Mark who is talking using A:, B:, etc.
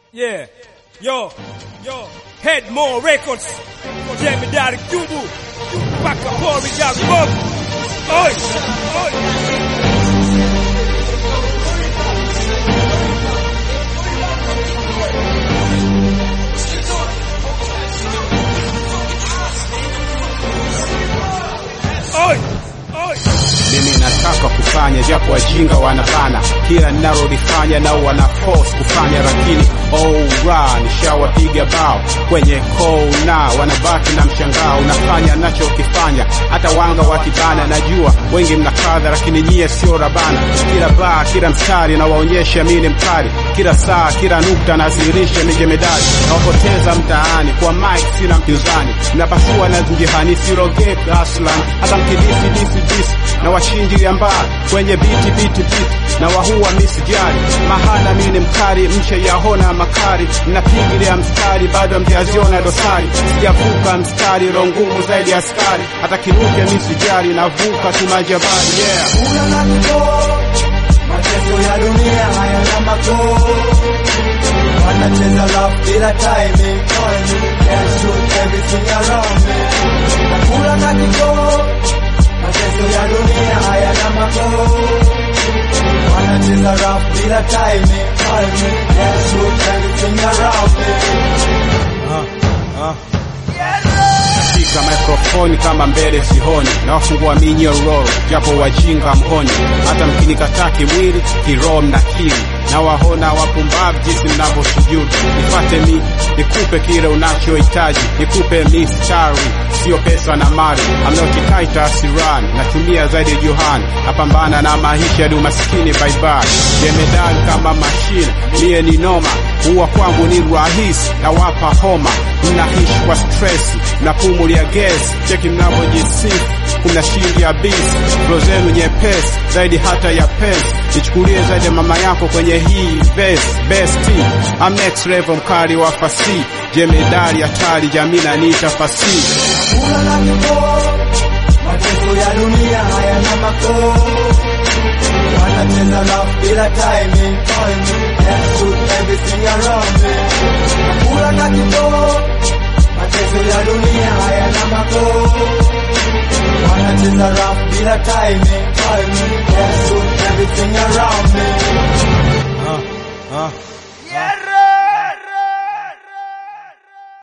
A: Yeah. Yo. Yo. Headmore Records. Jemedari Kubu. Paka Pori Jari Bob. Oi. Oi. Oi. Oi.
B: mimi nataka kufanya japo wajinga wanabana kila ninalolifanya nao wana force kufanya lakini ora nishawapiga bao kwenye kona wanabaki na mshangao unafanya nachokifanya hata wanga wakibana najua wengi mnakadha lakini nyie sio rabana kila baa kila mstari nawaonyesha mimi ni mkali kila saa kila nukta nazihirisha nije medali nawapoteza mtaani kwa mike sina mpinzani napasua na mjihani sirogee aslan hata mkidisi disi disi na washindilia mbali kwenye biti biti biti na wahua misijali mahana mimi ni mkali mche yahona makari napigilia mstari bado mjaziona dosari sijavuka mstari rongumu zaidi ya askari hata kinuke misijali navuka tu majabali yeah
C: Una makoo, mateso ya dunia hayana makoo. Wanacheza rap bila timing, can't shoot everything around me. Nakula na kikoo, mateso ya dunia hayana makoo. Wanacheza rap bila timing, can't shoot everything around me.
B: shika mikrofoni kama mbele sihoni na wafungua minyororo japo wajinga mhoni hata mkinikataa kimwili kiroho mnakiri na wahona wapumbavu jinsi mnavyosujudu nifate mi nikupe kile unachohitaji nikupe mistari sio pesa na mali amnaotikaita siran natumia zaidi johani napambana na maisha ya umaskini baibai jemedali kama mashine miye ni noma huwa kwangu ni rahisi nawapa homa mnaishi kwa stresi mnapumulia gesi cheki mnavyojisifu kuna shindi ya bisi flo zenu nyepesi zaidi hata ya pesi nichukulie zaidi ya mama yako kwenye hii best besti I'm next level mkali wa fasi jemedali hatari jamii naniita fasi
C: Kula na kikoo, mateso ya dunia hayana makoo. Wanacheza rap bila timing, can't shoot everything around me. Kula na kikoo, mateso ya dunia hayana makoo. Wanacheza rap bila timing, can't shoot everything around me.
A: Ah. Ah.